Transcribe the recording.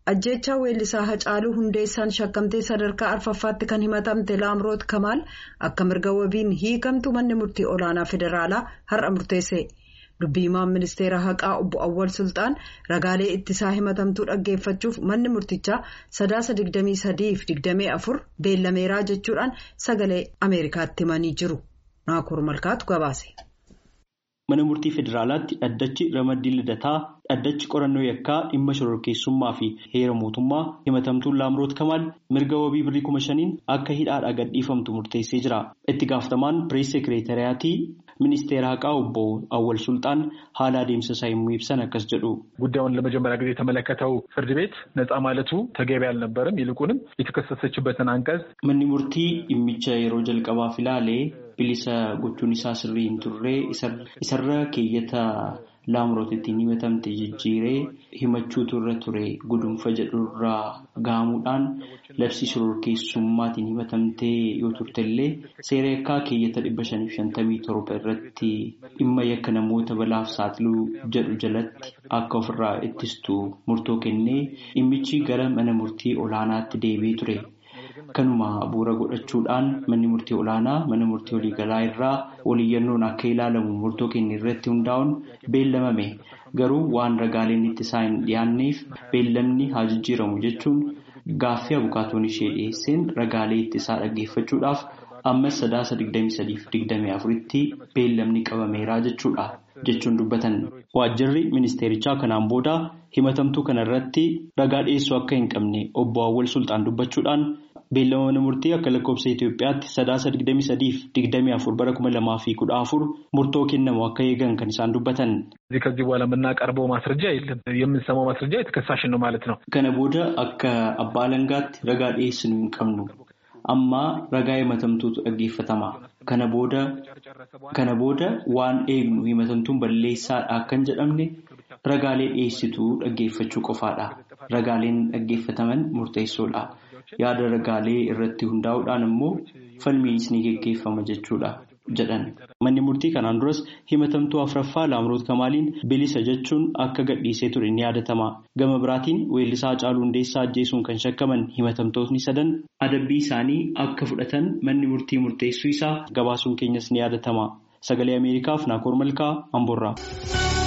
ajjeechaa weellisaa Hacaaluu Hundeessaan shakkamtee sadarkaa arfaffaatti kan himatamte Laamroot Kamaal akka mirga wabiin hiikamtu manni murtii olaanaa federaalaa har'a murteesse. Dubbii himaan ministeera haqaa obbo Awwal Sultaan ragaalee ittisaa himatamtuu dhaggeeffachuuf manni murtichaa sadaasa 23-24 beellameeraa jechuudhaan sagalee Ameerikaatti himanii jiru. Naakoor Malkaatu gabaase. Mana murtii federaalaatti dhaddachi ramaddii lidataa dhaddachi qorannoo yakkaa dhimma shororkeessummaa fi heera mootummaa himatamtuun laamroot kamaal mirga wabii birrii kuma shaniin akka hidhaadhaa gadhiifamtu murteessee jira. Itti gaafatamaan pirees sekereetariyaatii ministeera haqaa obbo Awwal Sultaan haala adeemsa isaa yommuu ibsan akkas jedhu. ጉዳዩን ለመጀመሪያ ጊዜ የተመለከተው ፍርድ ቤት ነፃ ማለቱ ተገቢ አልነበረም። ይልቁንም የተከሰሰችበትን አንቀጽ Manni murtii dhimmicha yeroo jalqabaaf ilaalee bilisa gochuun isaa sirrii hin turre isarra keeyyata laamroot ittiin himatamte jijjiiree himachuu irra ture gudunfa jedhurraa gaamuudhaan labsii shororkeessummaatiin himatamtee yoo turtellee seera yakkaa keeyyata dhibba shaniif shantamii torba irratti dhimma yakka namoota balaaf saaxiluu jedhu jalatti akka ofirraa ittistu murtoo kennee dhimmichi gara mana murtii olaanaatti deebi'ee ture. Kanuma bu'uura godhachuudhaan manni murtii olaanaa mana murtii waliigalaa irraa waliyyannoon akka ilaalamu murtoo kenne irratti hundaa'uun beellamame garuu waan ragaaleen ittisaa hin dhiyaanneef beellamni haa jijjiiramu jechuun gaaffii abukaatoon ishee dhiyeesseen ragaalee ittisaa dhaggeeffachuudhaaf ammas sadaasa 23-24tti beellamni qabameeraa jechuudha jechuun dubbatan. Waajjirri ministeerichaa kanaan booda himatamtuu kana irratti ragaa dhiyeessuu akka hin qabne obbo Awwal Sultaan dubbachuudhaan. Beellama mana murtii akka lakkoofsa Itoophiyaatti sadaasa 23-24 bara 2014 murtoo kennamu akka eegan kan isaan dubbatan. እዚህ ከዚህ በኋላ የምናቀርበው ማስረጃ የለም። የምንሰማው ማስረጃ የተከሳሽን ነው ማለት ነው። Kana booda akka abbaa alangaatti ragaa dhiyeessinu hin qabnu. Amma ragaa himatamtuutu dhaggeeffatama. Kana booda kana booda waan eegnu himatamtuun balleessaadha akka hin jedhamne ragaalee dhiyeessituu dhaggeeffachuu qofaadha. Ragaaleen dhaggeeffataman murteessoodha. Yaada ragaalee irratti hundaa'uudhaan immoo falmiinis ni geggeeffama jechuudha jedhan. Manni murtii kanaan duras himatamtuu afraffaa Laamroot Kamaaliin bilisa jechuun akka gadhiisee ture ni yaadatama. Gama biraatiin weellisaa Hacaaluu Hundeessaa ajjeesuun kan shakkaman himatamtootni sadan adabbii isaanii akka fudhatan manni murtii murteessuu isaa gabaasuun keenyas ni yaadatama. Sagalee Ameerikaaf Naakoor Malkaa Amboorraa.